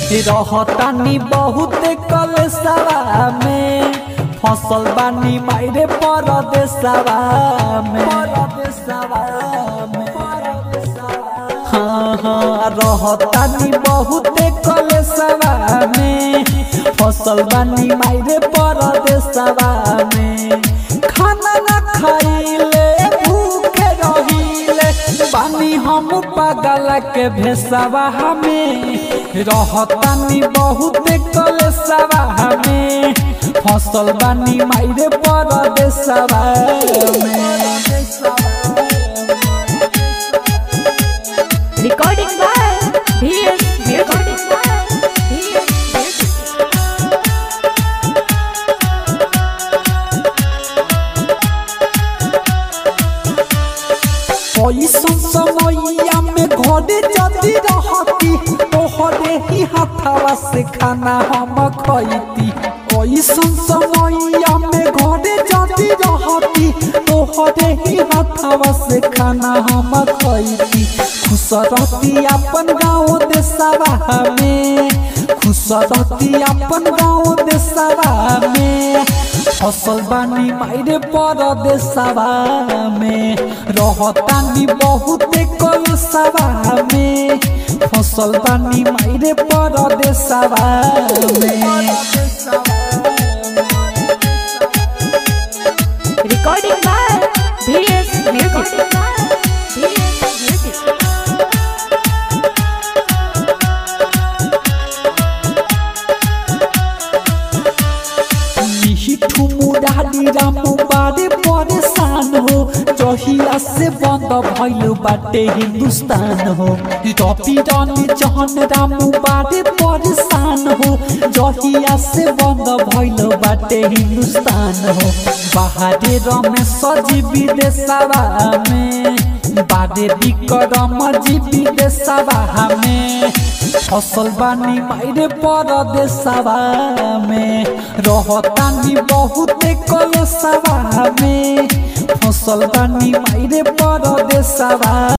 रहतानी बहुत कलसवा में फसल बानी मायरे परदेसवा में परदेसवा में हाँ हाँ रहतानी बहुत कलसवा में फसल बानी मायरे परदेसवा में खाना ना खाइले भूखे रहिले बानी हम पागल के भेसवा हमें रहतानी बहुत कलसवा हमें फसल बानी मायरे परदेसवा में Recording by VS Recording by VS ऐसन समैया में घरे जदी रहती तोहरे ही हाथवा से खाना हम खैती ऐसन समैया में घरे जदी रहती तोहरे ही हाथवा से खाना हम खैती खुश रहती अपन गाँव देशवा में खुश रहती अपन गाँव देशवा में फसल बानी मायरे परदेसवा में रहतानी बहुत कलसवा में फसल बानी मायरे परदेसवा में Recording by VS Music. VS Music. मिठू मुरारी रामू बारे परेशान हो जहिया से बंद भइल बाटे हिंदुस्तान हो रवि रानी जहन रामू बारे परेशान हो जहिया से बंद भइल बाटे हिंदुस्तान हो बाहरे रमेश जी विदेशवा में बादे विक्रम जी विदेशवा में फसल बानी मायरे परदेसवा में रहतानी बहुत कलसवा में फसल बानी मायरे परदेसवा